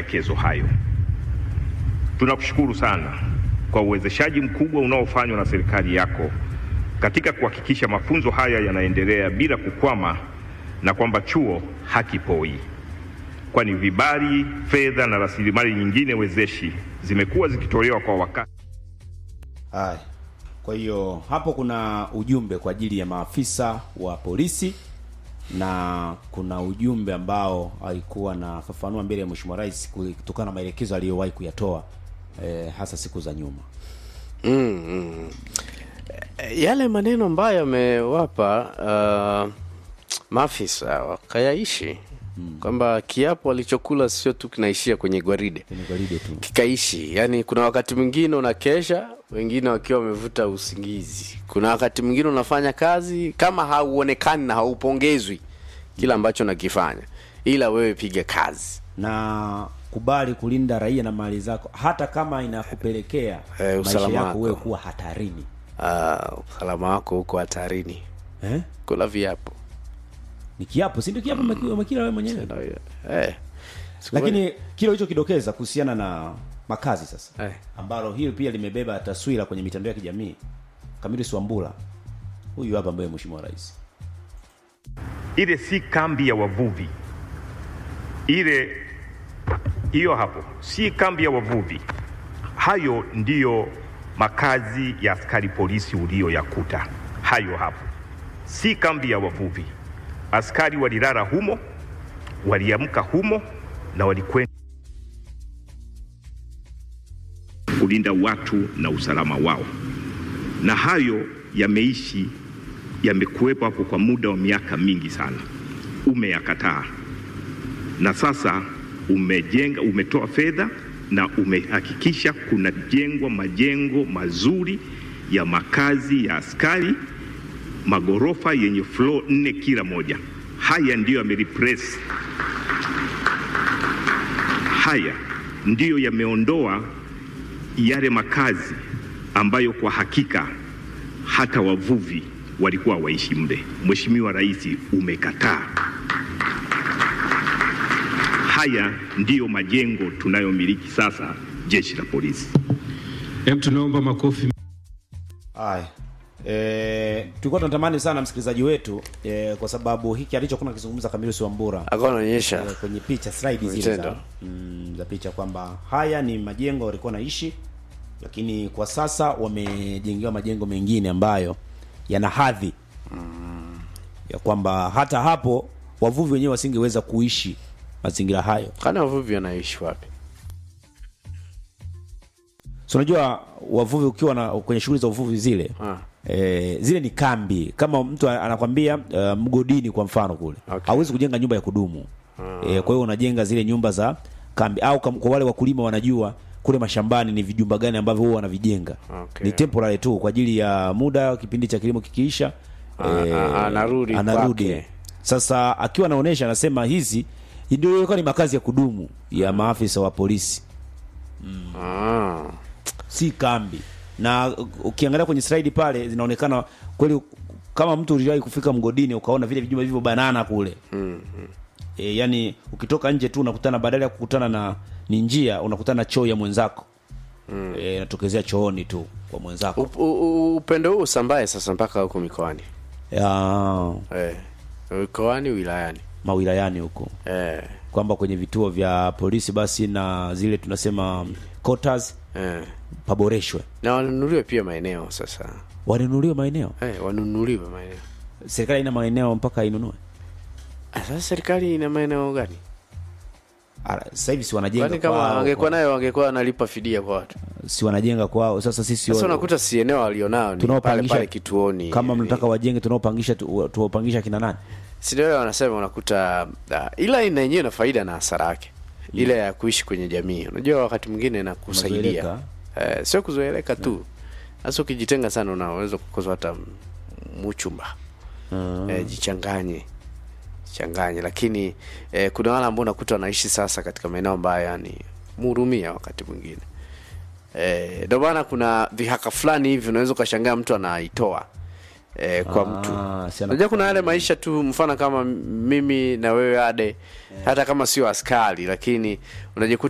maelekezo hayo. Tunakushukuru sana kwa uwezeshaji mkubwa unaofanywa na serikali yako katika kuhakikisha mafunzo haya yanaendelea bila kukwama na kwamba chuo hakipoi, kwani vibali, fedha na rasilimali nyingine wezeshi zimekuwa zikitolewa kwa wakati. Haya, kwa hiyo hapo kuna ujumbe kwa ajili ya maafisa wa polisi na kuna ujumbe ambao alikuwa nafafanua mbele ya Mheshimiwa Rais kutokana na maelekezo aliyowahi kuyatoa eh, hasa siku za nyuma. mm, mm. yale maneno ambayo amewapa uh, maafisa wakayaishi kwamba kiapo alichokula sio tu kinaishia kwenye gwaride Kwenye gwaride tu. kikaishi yani kuna wakati mwingine unakesha wengine wakiwa wamevuta usingizi kuna wakati mwingine unafanya kazi kama hauonekani na haupongezwi kila ambacho nakifanya ila wewe piga kazi na kubali kulinda raia na mali zako hata kama inakupelekea Eh, maisha usalama yako wako. wewe kuwa hatarini Ah, usalama wako huko hatarini eh? kula viapo ni kiapo si ndio kiapo umeki- umekila wewe mwenyewe eh. Siku lakini kile ulichokidokeza kuhusiana na makazi sasa Eh. ambalo hili pia limebeba taswira kwenye mitandao ya kijamii Camillus Wambura huyu hapa ambaye mheshimiwa rais Ile si kambi ya wavuvi, ile hiyo hapo si kambi ya wavuvi. Hayo ndiyo makazi ya askari polisi uliyoyakuta. Hayo hapo si kambi ya wavuvi. Askari walilala humo, waliamka humo na walikwenda kulinda watu na usalama wao, na hayo yameishi yamekuwepo hapo kwa muda wa miaka mingi sana. Umeyakataa na sasa umejenga, umetoa fedha na umehakikisha kunajengwa majengo mazuri ya makazi ya askari, magorofa yenye floor nne kila moja. Haya ndiyo yamereplace, haya ndiyo yameondoa yale makazi ambayo kwa hakika hata wavuvi walikuwa waishi mle. Mheshimiwa Rais, umekataa. Haya ndiyo majengo tunayomiliki sasa jeshi la polisi. Hebu tunaomba makofi. Haya. Eh, tulikuwa tunatamani sana msikilizaji wetu eh, kwa sababu hiki alichokuwa akizungumza Camillus Wambura alikuwa anaonyesha eh, kwenye picha slide zile za, Vitendo. mm, za picha kwamba haya ni majengo walikuwa naishi, lakini kwa sasa wamejengewa majengo mengine ambayo yana hadhi ya kwamba hata hapo wavuvi wenyewe wasingeweza kuishi mazingira hayo. kana wavuvi wanaishi wapi So unajua wavuvi ukiwa na kwenye shughuli za uvuvi zile Ah. eh, zile ni kambi. Kama mtu anakwambia uh, mgodini kwa mfano kule Okay. hauwezi kujenga nyumba ya kudumu eh, kwa hiyo unajenga zile nyumba za kambi, au kam, kwa wale wakulima wanajua kule mashambani ni vijumba gani ambavyo huwa wanavijenga Okay. ni temporary tu kwa ajili ya muda, kipindi cha kilimo kikiisha Ah, ah, anarudi anarudi. kwake. Sasa akiwa anaonesha anasema hizi ndio ilikuwa ni makazi ya kudumu ya maafisa wa polisi ah. si kambi na ukiangalia kwenye slide pale zinaonekana kweli kama mtu uliwahi kufika mgodini ukaona vile vijumba vivyo banana kule mm, E, yani ukitoka nje tu unakutana badala ya kukutana na ni njia unakutana na choo ya mwenzako mm. e, inatokezea chooni tu kwa mwenzako Up- u- u- upendo huu usambae sasa mpaka huko mikoani ya eh. mikoani wilayani mawilayani huko eh. kwamba kwenye vituo vya polisi basi na zile tunasema quarters Eh. paboreshwe na wanunuliwe pia maeneo sasa wanunuliwe maeneo eh, wanunuliwe maeneo serikali ina maeneo mpaka inunue Ah, sasa serikali ina maeneo gani Ah, sasa hivi si wanajenga kwani kama kwao, wangekuwa kwa- nayo wangekuwa wanalipa fidia kwa watu si wanajenga kwao sasa sisi sasa wa- unakuta si eneo walionao ni pale tunaopangisha pale kituoni kama eh, mnataka wajenge tunaopangisha tu- tuwapangisha kina nani si ndio wanasema unakuta uh, ila ina yenyewe na faida na hasara yake ile ya kuishi kwenye jamii unajua wakati mwingine inakusaidia Unazoeleka. eh, sio kuzoeleka tu sasa ukijitenga sana unaweza kukosa hata m- muchumba eh, jichanganye changanye lakini eh, kuna wale ambao unakuta wanaishi sasa katika maeneo ambayo yani mhurumia wakati mwingine Eh, ndio maana kuna vihaka fulani hivi unaweza ukashangaa mtu anaitoa eh, kwa Ah, mtu si ana- unajua kuna yale maisha tu mfano kama mimi na wewe ade hata kama sio askari lakini unajikuta